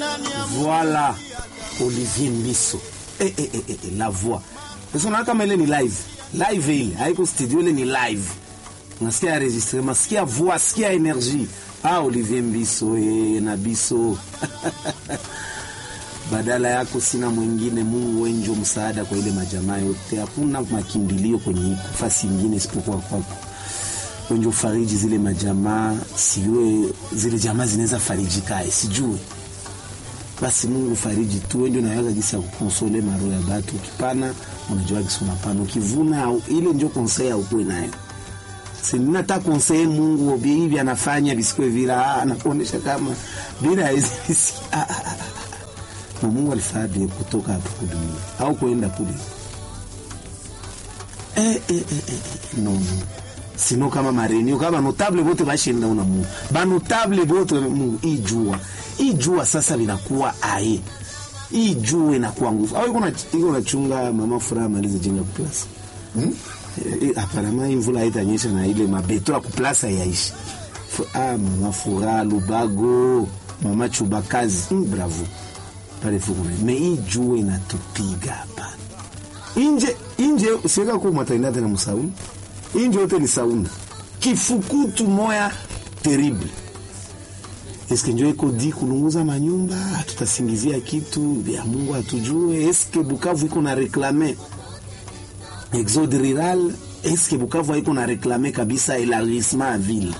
Voilà Olivier Mbiso. Eh, eh, eh, eh, la voix. Sasa unaona kama ile ni live. Live ile, haiko studio ile ni live. Unasikia enregistrement, sikia voix, sikia energie. Ah, Olivier Mbiso eh, na Biso. Badala yako sina mwingine, Mungu wenjo msaada kwa ile majamaa yote. Hakuna makimbilio kwenye nafasi nyingine isipokuwa kwako. Wenjo fariji zile majamaa, siwe zile jamaa zinaweza farijika, sijui basi Mungu fariji tu, ndio naweza jinsi ya kukonsole maro ya batu. Ukipana unajua kisi unapana, ukivuna au ile ndio konsei ukuwe nayo. Sina ta konsei Mungu obi hivi anafanya bisikwe vila anakuonesha kama bila hizi ah, ah, ah. Na Mungu alifadhi kutoka hapo kudunia au kuenda kule eh, eh, eh, eh, no, no. Sino kama marenio kama notable bote bashinda una Mungu ba notable bote Mungu ijua ijua sasa linakuwa ae hii jua inakuwa nguvu au iko iko nachunga mama furaha malize jenga kuplasa hmm? E, aparama hii mvula haitanyesha na ile mabeto ya kuplasa yaishi ah, mama furaha Lubago mama Chubakazi mm, bravo pale fuko me hii jua inatupiga hapa inje inje siweka kwa matainda tena msauni inje yote ni sauna kifukutu moya terrible eske njo iko di kulunguza manyumba, tutasingizia kitu ya Mungu atujue. Eske Bukavu iko na reklame exode rural? Eske Bukavu iko na reklame kabisa elargissement ya ville?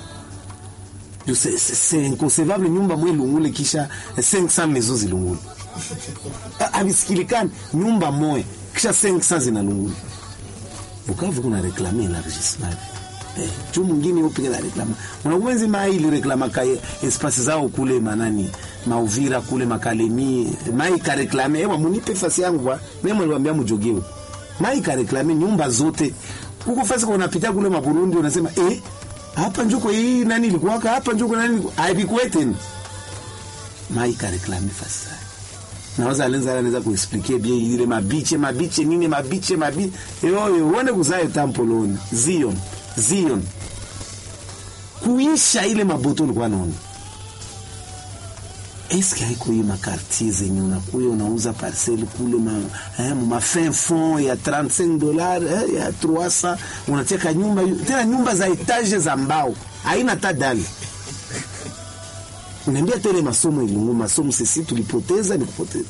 C'est inconcevable nyumba mwe lungule kisha 500 maisons zilungule, abisikilikani nyumba moya kisha 500 zinalungule. Bukavu kuna reklame elargissement Eh, juu mwingine upige la reklama mwanaumenzi mai ili reklama ka espasi zao kule manani mauvira kule makalemi mai ka reklame ewa munipe fasi yangu kwa mimi mwaliwaambia mjogeo mai ka reklame nyumba zote huko fasi kwa unapita kule maburundi unasema eh hapa njuko hii nani ilikuwa hapa njuko nani haipikuwe tena mai ka reklame fasi naweza alenza anaweza kuexpliquer bien ile mabiche mabiche nini mabiche mabiche yoyo uone kuzae tampoloni zion Zion kuisha ile maboto ulikuwa naona eske haiko hii makartier zenye unakuya unauza parcelle kule ma, eh, ma fin fond ya 35 dollars eh, ya 300 unacheka nyumba tena nyumba za etage za mbao haina hata dali unaambia tele masomo ilungu masomo sisi tulipoteza ni kupoteza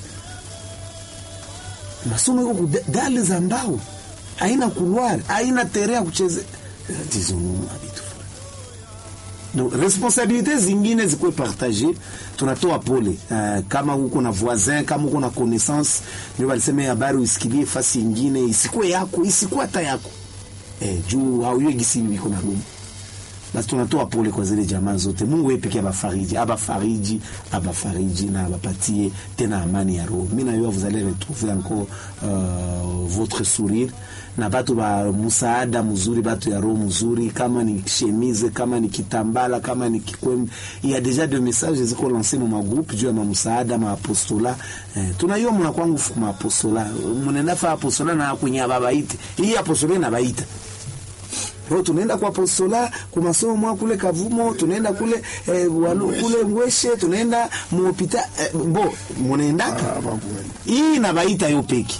masomo iko dali za mbao haina couloir haina tere ya kuchezea disons habitu donc responsabilité zingine zikuwe partage tunatoa pole uh, kama uko na voisin kama uko na connaissance ndio walisema habari usikilie fasi ingine isikuwe yako isikuwe hata yako eh, juu hauyue gisi iko na lumu basi tunatoa pole kwa zile jamaa zote. Mungu yeye pekee abafariji, abafariji, abafariji na abapatie tena amani ya roho. Mimi na yeye vous allez retrouver encore uh, votre sourire na batu ba msaada mzuri, batu ya roho mzuri, kama ni chemise, kama ni kitambala, kama ni kikwembe. Il y a déjà des messages ziko lancés mu magroupe juu ya msaada ma apostola. Eh, tunaiyo mna kwangu ma apostola. Mnaenda fa apostola na kwenye babaite. Hii apostola na baita Leo tunaenda kwa apostola kwa masomo mwa kule Kavumo, tunaenda kule eh, walu, kule Ngweshe, tunaenda muopita eh, bo munaendaka hii na baita yo peki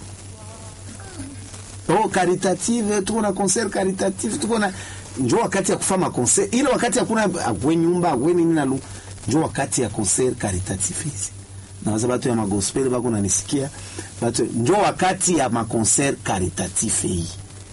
oh, caritative tuko na concert caritative tuko na njo wakati ya kufanya concert ile wakati hakuna akwe nyumba akwe nini na lu njo wakati ya concert caritative hizi na waza batu ya magospel bako nanisikia batu njo wakati ya maconcert caritative hii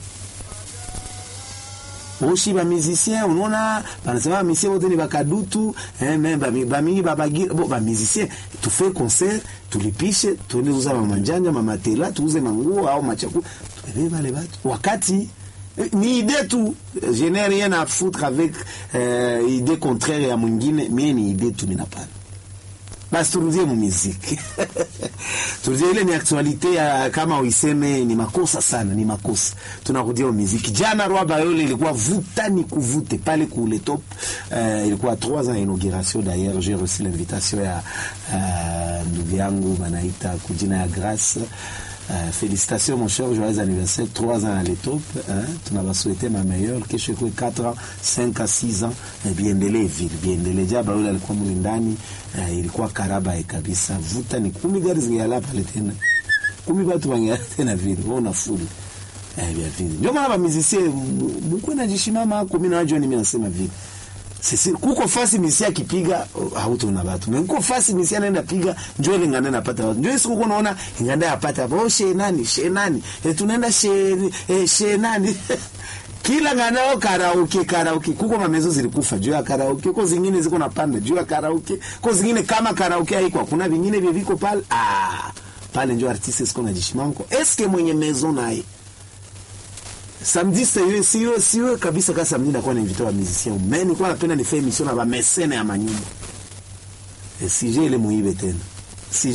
oshi ba musicien unaona banasema ba musicien wote ni bakadutu eh, mais ba ba mingi ba bagira bo ba musicien tu fais concert tulipishe tuende uza mamanjanja mamatela tuuze manguo au machakula tubebe wale watu wakati ni idée tu je n'ai rien à foutre avec euh, idée contraire ya mwingine mie ni idée tu ninapana basi turudie mu muziki turudie ile ni aktualite ya kama uiseme ni makosa sana ni makosa tunarudia muziki jana roi bayole ilikuwa vuta ni kuvute pale kule top uh, ilikuwa 3 ans inauguration d'ailleurs j'ai reçu l'invitation ya uh, ndugu yangu banaita kujina ya grâce Uh, félicitations mon cher, joyeux anniversaire, 3 ans à l'étop. Hein? Tunawasouhaiter ma meilleure, kesho ikuwe 4 ans, 5 à 6 ans, eh, biendelee vile, biendelee. Jaba yule alikuwa muli ndani, uh, ilikuwa karaba kabisa. Vuta ni kumi gari zingeala pale tena. Kumi batu bangeala tena vile, wewe unafuli. Eh, bien vile. Ndio maana ba musicien mkwe na jishimama hako, mimi najua ni mimi nasema vile. Sisi kuko fasi misia kipiga hautaona watu. Na kuko fasi misia anaenda piga njoo ile nganda napata watu. Njoo siku unaona nganda yapata hapo oh, she nani she nani e, tunaenda she e, she nani kila nganda au karaoke karaoke kuko mamezo zilikufa juu ya karaoke kwa zingine ziko napanda juu ya karaoke kwa zingine kama karaoke haiko kuna vingine vile viko pale ah pale njoo artiste siko na jishimanko eske mwenye mezo naye samedi siwe siwe siwe kabisa kama samedi nakuwa na invité wa musicien mais nilikuwa napenda nifanye mission na ba mécène ya manyumba e sije ile muibe tena sije